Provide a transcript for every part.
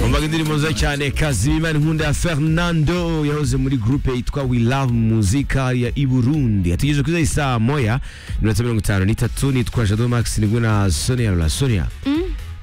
numvaga indirimbo nziza cyane kazimima nkunda ya fernando yahoze muri gurupe yitwa we love muzika ya i burundi yatugeze kuri zai saa moya iminota mirongo itanu n'itatu nitwa jado max nibwo na sonia lola sonia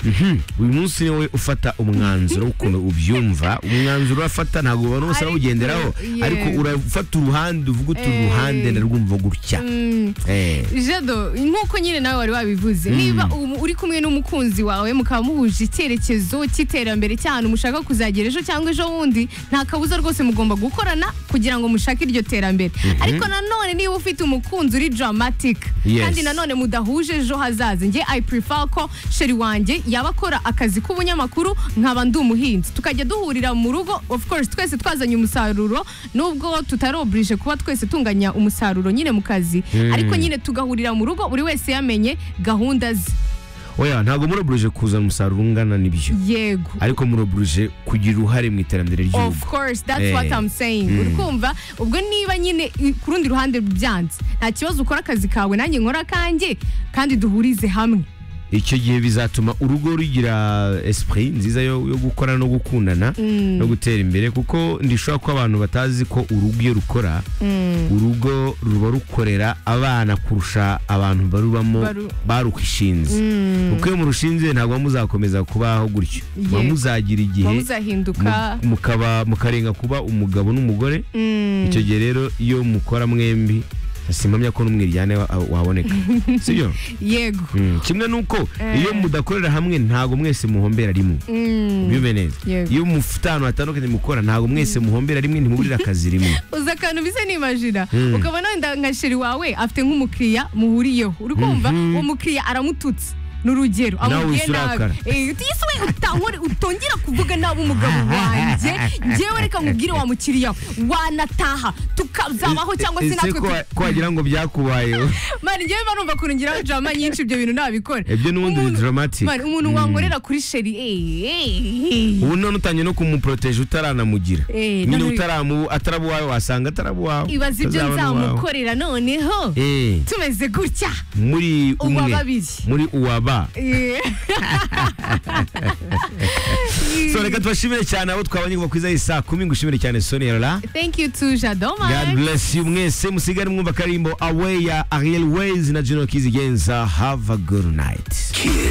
Mhm. uyu munsi niwe ufata umwanzuro w'ukuntu ubyumva umwanzuro urafata ntabwo ubona wose Ariko, arawugenderaho yeah. ariko urafata uruhande uvuga uti Eh. uruhande ndarwumva gutya Mm. Eh. jado nk'uko nyine nawe wari wabivuze niba um- uri kumwe n'umukunzi wawe mukaba muhuje icyerekezo cy'iterambere cy'ahantu mushaka kuzagera ejo cyangwa ejo bundi nta kabuza rwose mugomba gukorana kugira ngo mushake iryo terambere ariko nanone niba ufite umukunzi uri dramatic Yes. kandi nanone mudahuje ejo hazaza njye i prefer ko sheri wanjye yaba akora akazi k'ubunyamakuru nkaba ndi umuhinzi tukajya duhurira mu rugo of course twese twazanye umusaruro nubwo tutarobrije kuba twese tunganya umusaruro nyine mu kazi ariko nyine tugahurira mu rugo buri wese yamenye gahunda ze oya ntabwo muroburuje kuzana umusaruro ungana n'ibyo yego ariko muroburuje kugira uruhare mu iterambere of ry'igihugu course that's Eh. what I'm saying uri kumva ubwo niba nyine i- ku rundi ruhande byanze nta kibazo ukora akazi kawe nanjye nkora akanjye kandi duhurize hamwe icyo gihe bizatuma urugo rugira esprit nziza yo, yo gukorana no gukundana no gutera imbere kuko ndishobora ko abantu batazi ko urugo iyo rukora urugo ruba rukorera abana kurusha abantu barubamo Baru- barukishinze kuko iyo murushinze ntabwo muba muzakomeza kubaho gutyo muba Yego. muzagira igihe muzahinduka mu- mukaba mukarenga kuba umugabo n'umugore icyo gihe rero iyo mukora mwembi simpamya ko n'umwe ryane waboneka sibyo yego Mm, kimwe nuko iyo mudakorera hamwe ntago mwese muhombera rimwe bibe neza Yego. iyo mufite ahantu hatandukanye mukora ntago mwese muhombera rimwe ntimuburira akazi rimwe uza akantu bisa n'imajina ukabona wenda nka sheri wawe afite nk'umukiriya muhuriyeho uri kumva uwo mukiriya aramututse ni urugero Nawe amubwiye uhise urakara. nabi Eh, uti yesu we utahore utongera kuvuga nabi umugabo wanjye njyewe reka nkubwire wa mukiriya we, wanataha tukazabaho cyangwa se Ese natwe ko wa- ko wagira ngo byakubayeho tu- mani njyewe barumva ukuntu ngiraho drama nyinshi ibyo bintu ntabikora ibyo n'ubundi Umuntu- ni dramatic Mani, umuntu wankorera kuri sheri eh, eh, eh. ubu none utangiye no kumuporoteje utaranamugira Eh, nyine naho- utaramu ataraba uwawe wasanga ataraba uwawe ibaza ibyo utazabona uwawe. nzamukorera noneho Eh, tumeze gutya muri Uwa umwe babiri. muri uwaba Eh. so reka tubashimire cyane abo twabonye kuva kuri za saa kumi ngushimire cyane sonia Laurent. Thank you to God Jadoma. bless you mwese musigare mwumva karimbo away ya Ariel Ways na Juno Kizigenza have a good night Kiss.